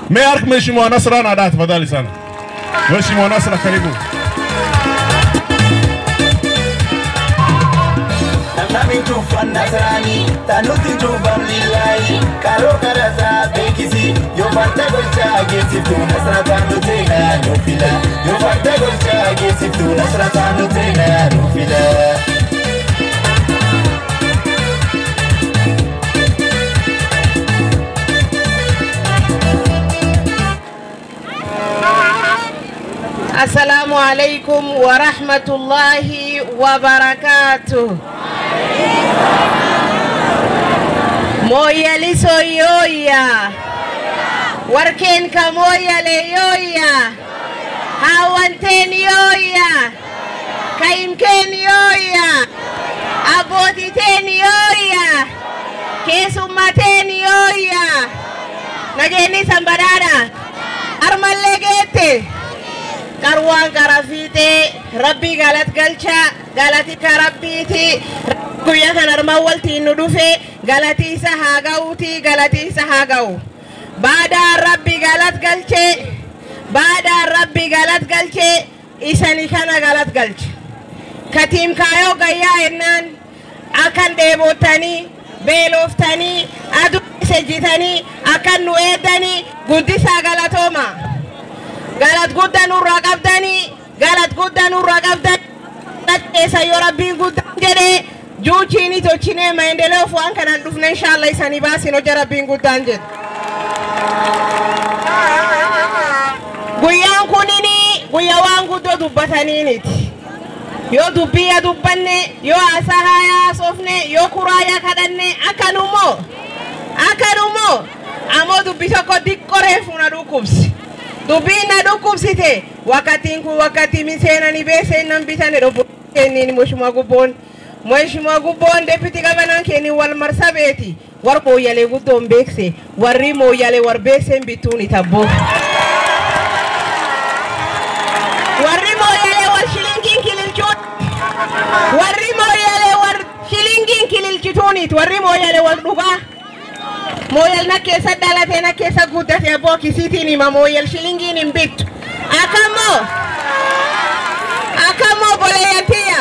Meark Mheshimiwa Nasra Nadaa, tafadhali sana. Mheshimiwa Nasra, karibu. Namni cuufan Nasraanii tanutti cuufan lillaahii karoo karasaa beekisi yoo farda gochaa geessiftuu Nasra taanu teenaa nu fila yoo farda gochaa geessiftuu Nasra taanu teenaa nu fila. Assalamu alaikum wa rahmatullahi wa barakatuh. Moyali soyoya. Warken ka moyale yoya. Hawanten yoya. Kaimken yoya. Abotiten yoya. Kesummaten yoya. Nageni sambarada. Armalle geette. qarwaan gara fiixee rabbii galat galcha galati ka rabbiiti guyyaa kan armaan waltiin nu dhufe galati isa haa ga'uuti galati isa haa ga'u baadaan rabbi galat galche baadaan rabbi galat galche isani kana galat galche katiim kaayoo gayyaa ennaan akkan dheebottanii beelooftanii aduu sejjitanii akkan nu eeddanii guddisaa galatooma. galat guddaa nurraa qabdanii galat guddaa nurraa qabdanii keessa yoo rabbiin guddaan jedhee juuchiini tolchinee maendeleo waan kanaan dhufne inshaalla isanii baasin hojja rabbiin guddaan jedhe. Guyyaan kunini guyyaa waan guddoo dubbataniiniti. Yoo dubbii dubbanne yoo haasaa haayaa haasofne yoo kuraayaa kadhanne akkanumoo akkanumoo ammoo dubbi tokko diqqoree fuuna dhukkubsi. dubbiin na dhukkubsite wakkatiin kun wakkatti miseenani beeseennan bitane dhobbokenniin mheshimiwa gubboon mheshimiwa gubboon deputi gabanaan kennin wal marsa beeti war mooyyalee guddoon beekse warri mooyyalee war beekseen bittuun itabboo warri mooyyalee war shilingiin kililchuun warri mooyyalee war shilingiin kililchituunit warri mooyyalee war dhugaa mooyal na keessa dhalatee na keessa guddate abboo kisiitiin hima mooyal shilingiin hin bittu akkammoo akkammoo boleeyyantiya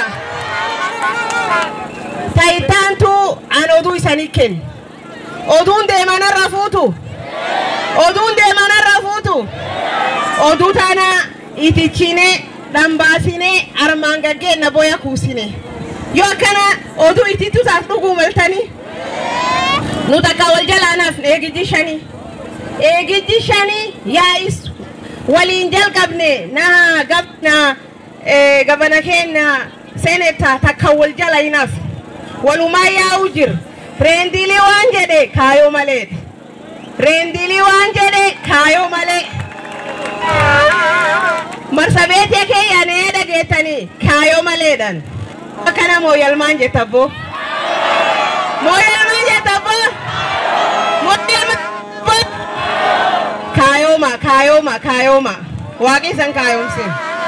tayitaantu an oduu isanii kennu oduun deemanarra fuutu oduun deemanarra fuutu oduu tana itichine dhambaasine armaan gaggeenna boya kuusine yoo akkana oduu itittu taas dhuguu maltanii nu takka wal jalaanaaf eegijji shanii eegijji shanii yaa'is waliin jalqabne na gabna gabana keenya seenetaa takka wal jala hinaaf walumaa yaa'u jir reendilii waan jedhe kaayoo malee reendilii waan jedhe kaayoo malee marsabeetii keeyyanee dhageettanii kaayoo maleedhan akkana mooyalmaan jettaboo mooyalmaan jettaboo kaayoma kaayoma kaayoma waaqi isan kaayomse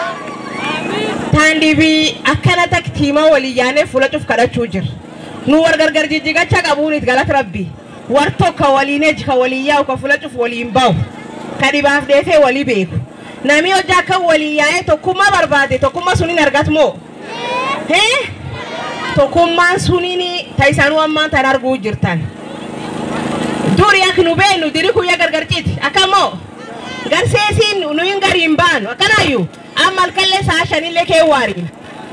taandibii akkana taktiima walii yaanee fuula cuf kadhachuu jira nu war gargar jijjigacha qabuunit galat rabbi war tokko waliin eji ka walii yaa'u ka fuula cuf waliin bahu ka dhibaaf deefee walii beeku nami hojii akka walii yaa'ee tokkummaa barbaade tokkummaa suniin argat moo hee tokkummaan suniin ta'isanuu ammaan tan arguu jirtan. duri ak nu beenu diri kuyya gargarciti akkammoo garseesiin nu hin gariin baanu akkanaayyuu amma halkallee sa'a shanillee kee waariin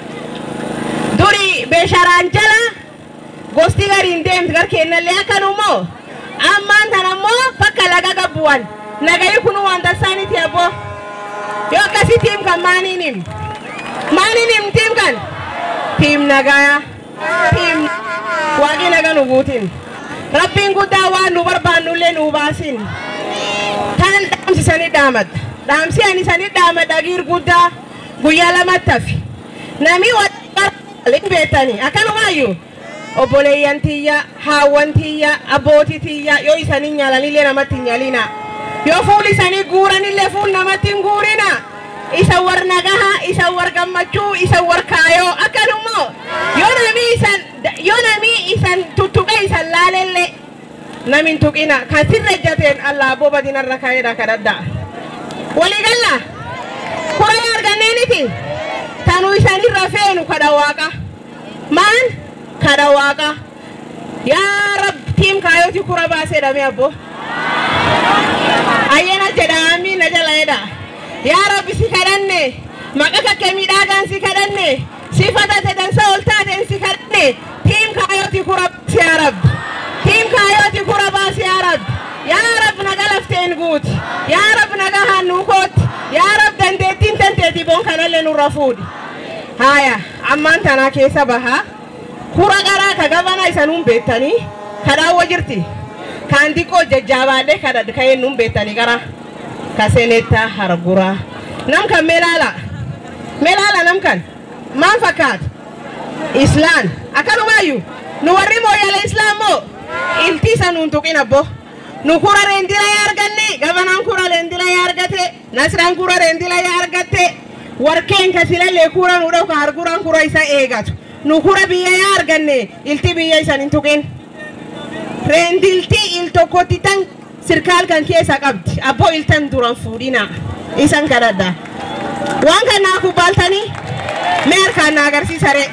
duri beesharaan jala gosti gariin deemti gar kennallee akkanummoo ammaan tan ammoo bakka laga gabbuwan nagayi kunu waan tassaaniti abboo yoo akkasi tiim kan maaniin him maaniin him tiim kan tiim nagaya tiim waaqii naga nu guutin. rabbiin guddaa waan nu barbaannullee nu baasin kan dhaamsisanii dhaamadha dhaamsi ani isanii dhaamadha giir guddaa guyyaa lamatti hafi nami waliin beektanii akkanumaayyuu obboleeyyan tiyya haawwan tiyya abbootii tiyya yoo isanii nyaalanillee namatti hin nyaalina yoo fuul isanii guuranillee fuul namatti hin guurina isa war nagaha isa war gammachuu isa war kaayoo akkanumoo yoo nami isan yoo nami isan tuttuqe isan laalelle namin tuqina kan sirra ejjateen allah abboo badinarra kaa'eedha kadhaddaa walii galla kura arganneeniti tanuu isanirra feenu kadha waaqa maan kadha waaqa yaa rab tiim kaayoti kura baaseedhame abbo ayyana jedha amiin na jala jedha yaa rabbi si kadhanne maqa kakke miidhagaan si kadhanne sifata tedansa ol taateen si kadhanne tiim kaayoti kura baasi yaa rabbi tiim kaayoti kura baasi yaa rabbi yaa rab naga lafteen guuti yaa rab naga hannuu kooti yaa rab dandeettiin tanteeti boon kanallee nurra fuudhi haya ammaan tanaa keessa bahaa kura garaa ka gabana isanuun beektanii kadhaawwa jirti kaan xiqqoo jajjaabaadhee kadhadhe ka'ee nuun beektanii gara ka seenettaa harguraa nam kan meelaala meelaala nam kan maan fakkaata islaan akkanumaayyuu nu warri mooyyala islaam moo ilti isa nuun tuqin abbo nu kura reendila yaa arganne gabanaan kura reendila yaa argate nasraan kura reendila yaa argatte warkeen ka silallee kura nu dhau ka harguraan kura isa eegatu nu kura biyya yaa arganne ilti biyya isan hin tuqin reendilti il tokkotti tan sirkaal kan keessa qabdi abboo iltan duran fuudhina isan kadhadha waan kan naa kubbaaltanii mee harkaan na agarsiisare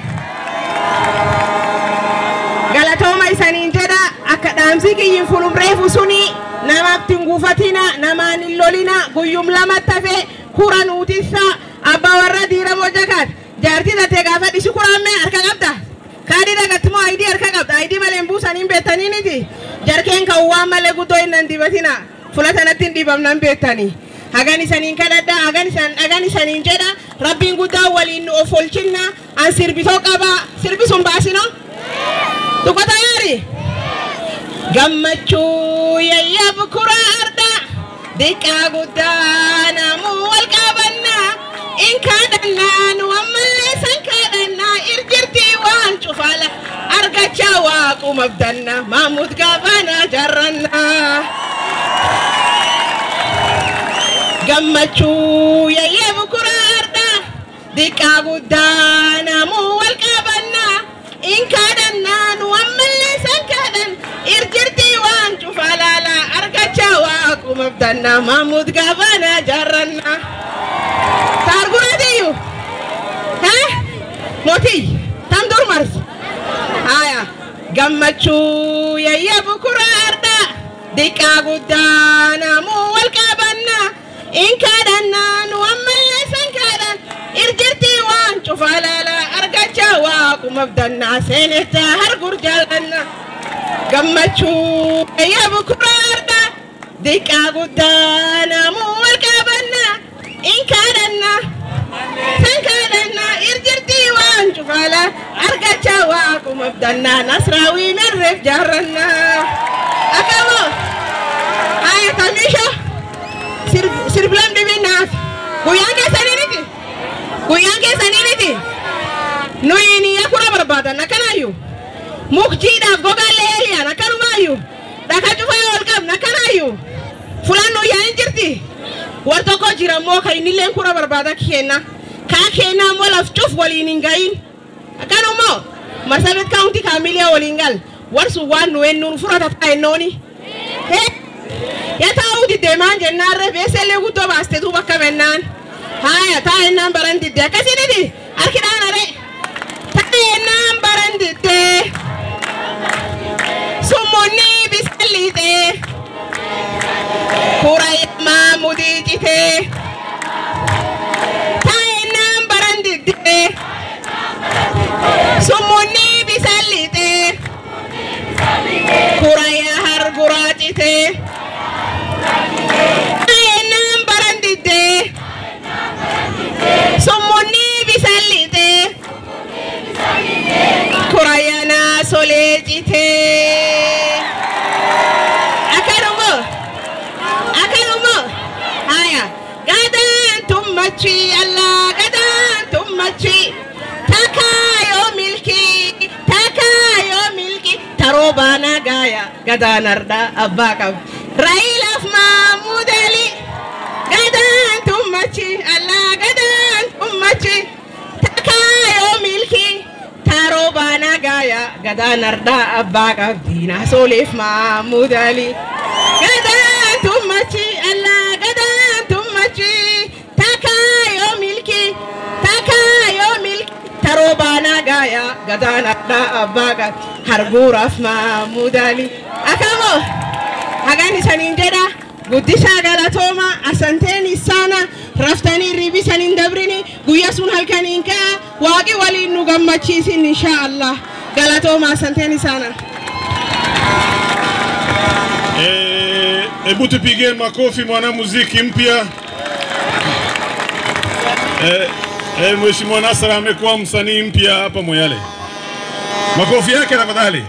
galatooma isaniin jedha akka dhaamsi kiyyin fulumreefu suni namaatti hin guufatina namaan hin lolina guyyum lamatti hafe kura nuutissa abbaa warra diiramoo jakaat jaartii tattee gaafa dhishi kuraammee harka qabda kaadii dhagatti moo ayidii harka qabda ayidii malee hin buusaniin beektaniiniti jarkeen kan waan malee guddoo hin nan dibatina fulatanatti hin dhibamnan beektanii hagan isaniin kadhadha hagan isan hagan isaniin jedha rabbiin guddaa waliin nu of olchinna an sirbitoo qaba sirbi sun baasino dubbata yaari gammachuu yayyab kuraa arda diqqaa guddaa namuu wal qabannaa in kaadhannaa nu ammallee san kaadhannaa irjirtii waan cufaala argachaa waaquma abdannaa maamuud gaabanaa jaarrannaa. gammachuu yayyab kuraa arda diqqaa guddaa namuu wal qabannaa in kaadhannaa nu ammallee san kaadhan irjirtii waan cufaalaalaa argachaa waaquma abdannaa maamuud gaabanaa jaarrannaa. Taarguraatiyyuu mootii tam durmars haya gammachuu yayyab kuraa arda diqqaa guddaa namuu wal qabannaa. in kaadhannaa nu ammallee san kaadhan irjirtii waan cufaalala argachaa waaquma abdannaa seenettaa hargur jaallanna gammachuu yabu kuraarda diqqaa guddaa namuu wal qabannaa in kaadhannaa san kaadhannaa irjirtii waan cufaala argachaa waaquma abdannaa nasraawii merreef jaarrannaa akamoo haya tamiisha sirbilam dhibinaaf guyyaan keessanii miti guyyaan keessanii miti nuyi niyya kura barbaadan akkanaayyuu mukjiidhaaf gogaallee eeliyaan akkanumaayyuu dhaka cufaa ol qabna akkanaayyuu fulaan nuyyaa hin jirti war tokko jira immoo kan innilleen kura barbaada kenna kaa kenna immoo laf cuf waliin hin gahin akkanumoo marsabit kaawunti kaamilee waliin gal war sun waan nu hennuun furata taa'ennooni. Yataa didde maan jennaarre beesellee guddoo baaste tuu bakka mennaan. Haaya taa'ennaan baran didde akkasiniti harkidhaan are. Taa'ennaan baran didde. Summunni bisaan liixee. Kura yemmaa mudii citee. Taa'ennaan baran didde. Summunni bisaan liixee. Kura yaa harguraa citee. Ayenaan baran diddee. Summunni bisaan liixee. Kurayanaa solee citee. Akkanumoo. Akkanumoo. Haya. Gadaan tummachi Allah gadaan tummachi. Takaa yoo milkii. Takaa yoo milkii. Taroo baanaa gaaya. Gadaan ardaa abbaa qabu. Railaaf Mahmud Ali gadaan tummachi Allah gadaan tummachi takkaa yoo milki taaroo baanaa gaaya gadaan ardaa abbaa qabdi naasooleef Mahmud Ali. Gadaan tummachi Allah gadaan tummachi takaa yoo milki takaa yoo milki taroo baanaa gaaya gadaan ardaa abbaa qabdi arguuraaf Mahmud Ali. Akamoo hagaan isaniin jedha. guddisaa galatooma asanteen isaana raftanii ribisan hin dabrini guyya sun halkaniin ka'a waaqi waliin nu gammachiisin insha Allah galatooma asanteen isaana. Eh, Hebu tupigie makofi mwanamuziki mpya. Eh, eh, Mheshimiwa Nasra amekuwa msanii mpya hapa Moyale. Makofi yake tafadhali.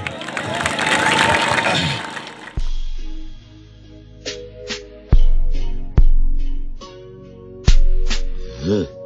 Huh.